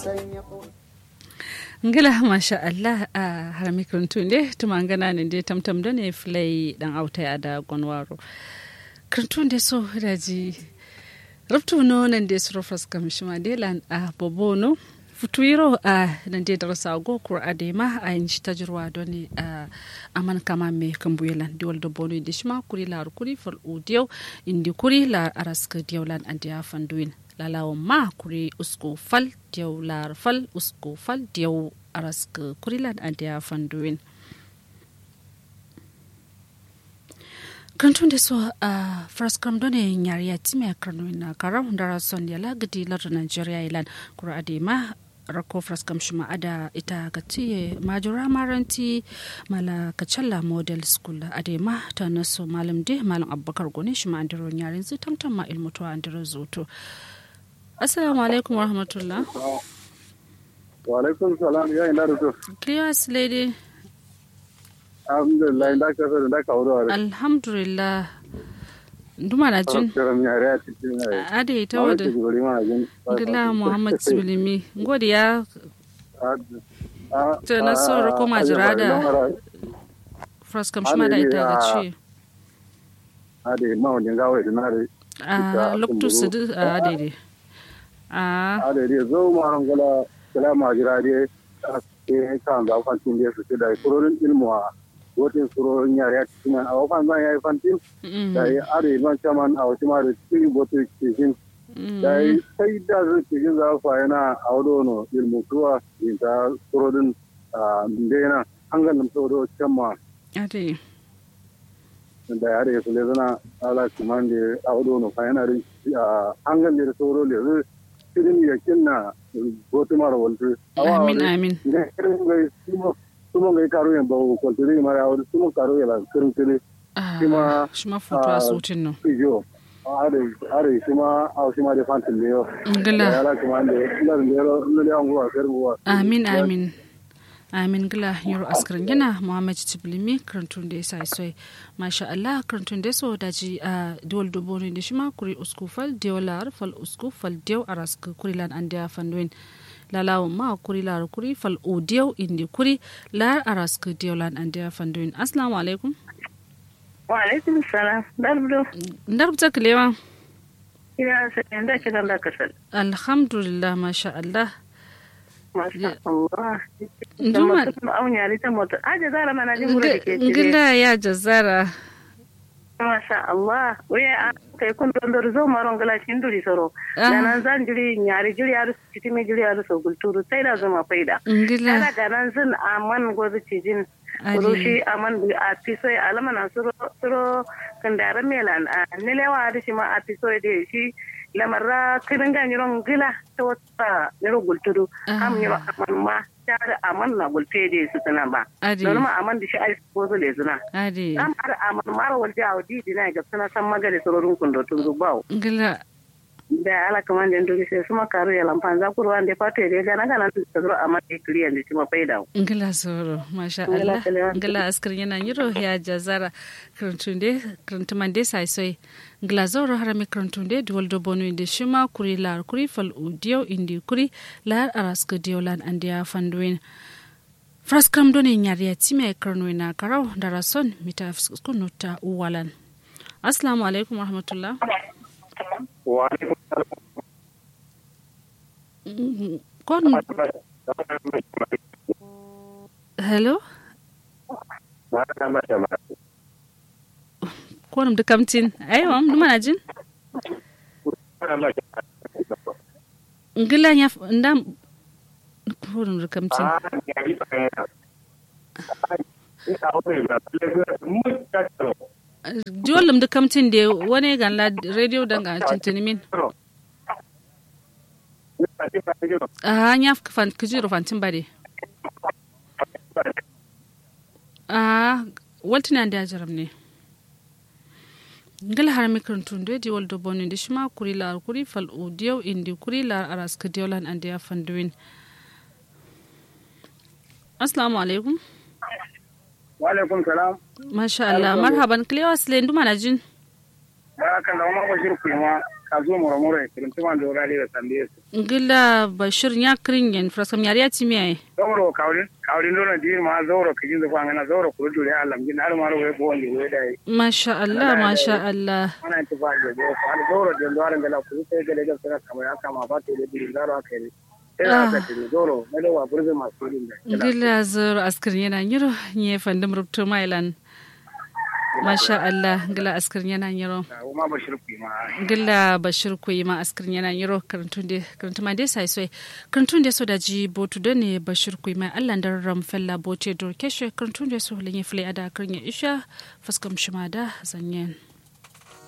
ngila masha Allah a har mikrantun de tuma ngana ne de tamtam da ne flay dan auta ya da gonwaro krantun de so daji rubtu no nan de suro fraskam shima de lan a bobono futuiro a nan de darasa go kur adema a yin shi tajirwa don ne a aman kama me kambuyelan de wal bono de shima kuri lar kuri fal udiyo indi kuri lar araska diawlan andiya fanduin lalawan ma kuri usko fal diyaw lar fal usko fal diyaw arask kurilan andiya fanduin kantun da so a fraskam done nyariya time karnuin na karam dara son yala gidi lar nigeria ilan kura adema rako fraskam shima ada ita ga tiye majura maranti mala kacalla model school adema ta naso malam de malam abubakar gone shima andiro nyarin zu tamtam ma ilmuto andiro zuto assalamu alaikum warahmatullah wa alaikum salam ya ina da to clears lady alhamdulillah da ka sa da ka wuro alhamdulillah nduma na jin karam ya ra cikin ade ita wada gila muhammad sibilimi ngodi ya ta na soro ko majira da fraskam shima da ita ga ci ade ma wani gawo da na a loktu su a ade a ade dai zo ma ran gala gala majira dai ke kan da fantin dai su da kurorin ilmu a wotin kurorin yare a cikin a wafan zan yayi fantin da ya are man chaman a wasu ma da cikin botu cikin da ya sai da su cikin za fa yana a wadono ilmu tuwa in ta kurorin da yana an ganin sauro can ma ade da ya are su le zana ala kuman da a wadono fa yana da an ganin da sauro le zai cikin yakin na botu mara waltu amin amin ne irin gai sumo ngai karo yen bawo ko tiri mara awon sumo karo yela kirin tiri shima shima foto a sutin no ijo are are shima aw shima de fantin le yo ngila yala kuma de lar ndero le angu a fer buwa amin amin amin gila yaro askarin yana muhammad tiblimi karantun da ya sa isoi masha allah karantun da so daji a duwal dubu ne da shi ma kuri usku fal diyo lar fal usku fal diyo a raska kuri lan an diya fandoin lalawun ma kuri lar kuri fal o diyo indi kuri lar a raska diyo lan an diya fandoin assalamu alaikum wa alaikum salam darbudo ndarbta kilewa ina sanin da kiran da kasal alhamdulillah masha allah masha Allah Nduma- Nduma aunya rita moto aje zara mana jin gura dake cire ngila ya jazara masha Allah waya kai kun don dor zo maron gala cin duri soro Ah. nan zan jiri nyari jiri aru citimi jiri aru so gulturu sai da zuma faida ngila kana da nan zan aman gobe cijin Ali. rushi aman bi a pisoy alama na suro suro kandara melan a nilewa da shi ma a pisoy da shi lamarra kirin ga niron gila ta wata niro gultudu Ah. am niro aman ma tare aman na gulte da su tana ba Adi. don ma aman da shi ai ko zo le zuna ade am ar aman mara walje a wadi dina ga suna san magare sororin kundo tun zubawo ngila da ala kaman da ndori sai suma karu ya lampan za kurwa da fato da ga na ga nan da zuro aman da kliyan da shi ma faida ngila soro masha Ngila Allah kalewa. ngila askar yana yiro ya jazara krantunde krantumande sai soi ngila zoro harami krantunde duwal do bonu inde shima kuri lar kuri fal udiyo indi kuri lar araska diolan andia fanduin fraskam doni nyariya time karnuina karau darason mita fiskunuta uwalan assalamu alaikum warahmatullah wa alaikum Mm, kon hello konum dukamtin aywa dumana jin ngila nya ndam konum dukamtin jolum dukamtin de wani ganla radio danga tintini min a nya fan kujiro fantin bade a waltina da jaram ne ngala har mikron tunde di waldo boni di shima kuri la kuri fal udiyo indi kuri la aras kadiolan ande ya fanduin assalamu alaikum wa alaikum salam masha Allah marhaban klewa sile nduma na jin barakan da umar bashir kuma kazo moro moro e kirin tuma do rali da tambe su ngila bashir nya kringen fraskam yari ya timi ai zoro kawrin kawrin do na dir ma zoro kijin da fanga zoro ko dure alam gin har maro we ko ndi we dai masha Allah masha Allah ana ta ba da zo ko zoro da do aran gala ku sai gele ga sara kamar aka ma ba to da dir zaro aka yi sai aka tiri zoro na da wa burbe masu din da ngila zoro askirin yana nyiro nye fandum rubto mailan masha Allah ngila askirin yana nyiro ma bashir ku ma ngila bashir ku ma askirin yana nyiro karantun de karantun ma de sai sai karantun de so da ji botu da ne bashir ku ma Allah da ram fella bote dor keshe karantun de so lenye fle ada karnya isha faskam shima da zanyen